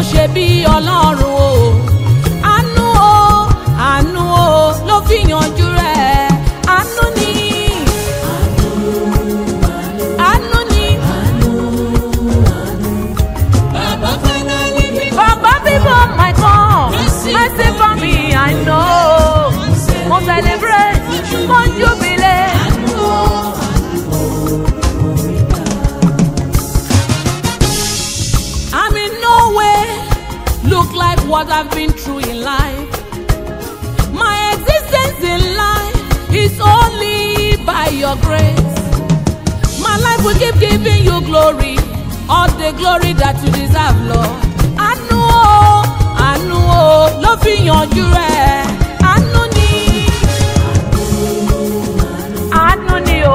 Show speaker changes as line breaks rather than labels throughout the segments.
ṣe bí ọlọ́run o àánú o àánú o ló fi yanjú rẹ̀ àánú ni àánú ni
Bàbá finally bí
bàbá bíbọ̀ my God mercy for me I know mo celebrate mo jubilate. I'm in no way look like what I've been through in life. My existence in life is only by your grace. My life will keep giving you glory, all the glory that you deserve, Lord. Àánú o, àánú o, ló fi yanjú rẹ̀. Àánú ni, àánú ni o.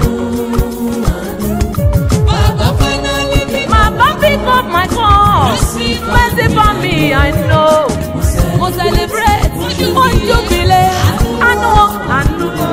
Bàbá finally bí
Mama pick up my call. Mercy for me, I know. Mo celebrate, mo jubilate. Àánú o, àánú o.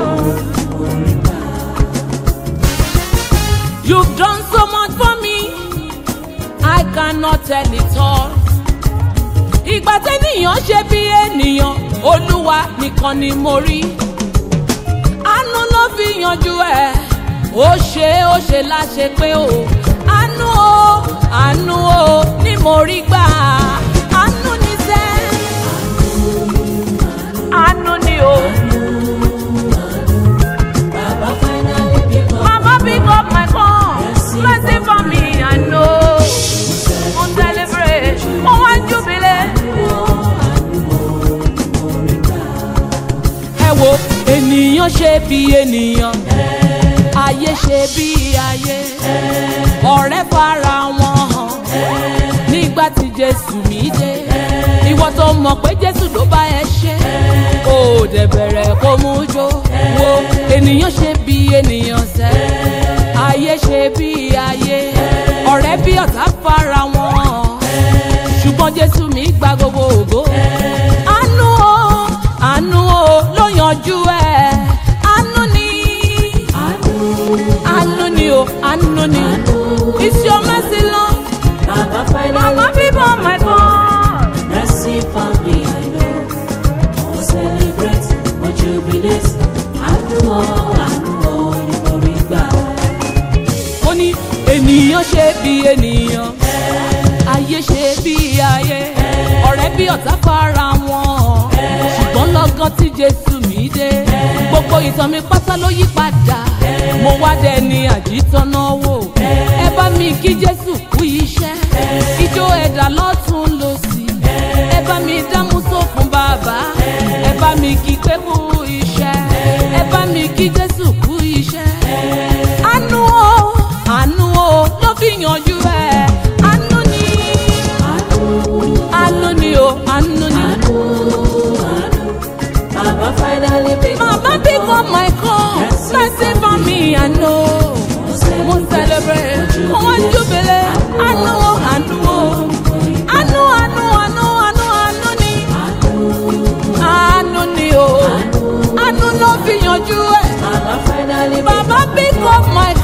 You've done so much for me, I cannot tell it all. Ìgbà tẹ́nìyàn ṣe bí ènìyàn, Olúwa nìkan ni mo rí. Àánú ló fi yanjú ẹ̀, ó ṣe ó ṣe láṣẹ pé o. Àánú o, àánú o, ni mo rí gbà. Àánú ni sẹ́, àánú ni o.
Bàbá finally bí
Mama pick up my phone. Mercy for me, I know. Mo celebrate, mo wá jubilate. Ẹ wo ènìyàn ṣe bí ènìyàn, ayé ṣe bí ayé. Ọ̀rẹ́ fara wọn hàn nígbà tí Jésù mi dé. Ìwọ tó mọ̀ pé Jésù ló bá ẹ ṣe. Ó dẹ̀ bẹ̀rẹ̀ kó mú jó. Wo ènìyàn ṣe bí ènìyàn sẹ́. Ayé ṣe bí ayé. Ọ̀rẹ́ bí ọ̀tá fara wọn hàn. Ṣùgbọ́n Jésù mi gba gbogbo ògo. Àánú o, àánú o ló yanjú ẹ̀. Àánú ni, àánú ni o, àánú ni. It's your mercy, Lord.
Bàbá finally
Mama people, my God.
mercy for me I know. Mo celebrate, mo jubilate. Àánú o, àánú o ni mo rí gbà.
ó ní ènìyàn ṣe bí ènìyàn ayé ṣe bí ayé ọ̀rẹ́ bí ọ̀tá fara wọn ṣùgbọ́n lọ́gán tí jésù mi dé gbogbo ìtàn mi pátá ló yí padà mo wá dẹni àjítọ́nà wò ẹ bá mi kí jésù kú iṣẹ́ ijó ẹ̀dá lọ́tún lọ́sì ẹ bá mi dámúsó fún bàbá ẹ bá mi kí pé kú iṣẹ́ ẹ bá mi kí jésù kú iṣẹ́ àánú o àánú o ló fi yanjú ẹ àánú ni àánú ni o àánú ni.
Bàbá finally bí
mama pick up my call mercy for me i know mo celebrate mo wá jubilate àánú o àánú o àánú àánú àánú àánú àánú ni àánú ni o àánú ló fi yanjú ẹ
Bàbá finally bí
baba pick up my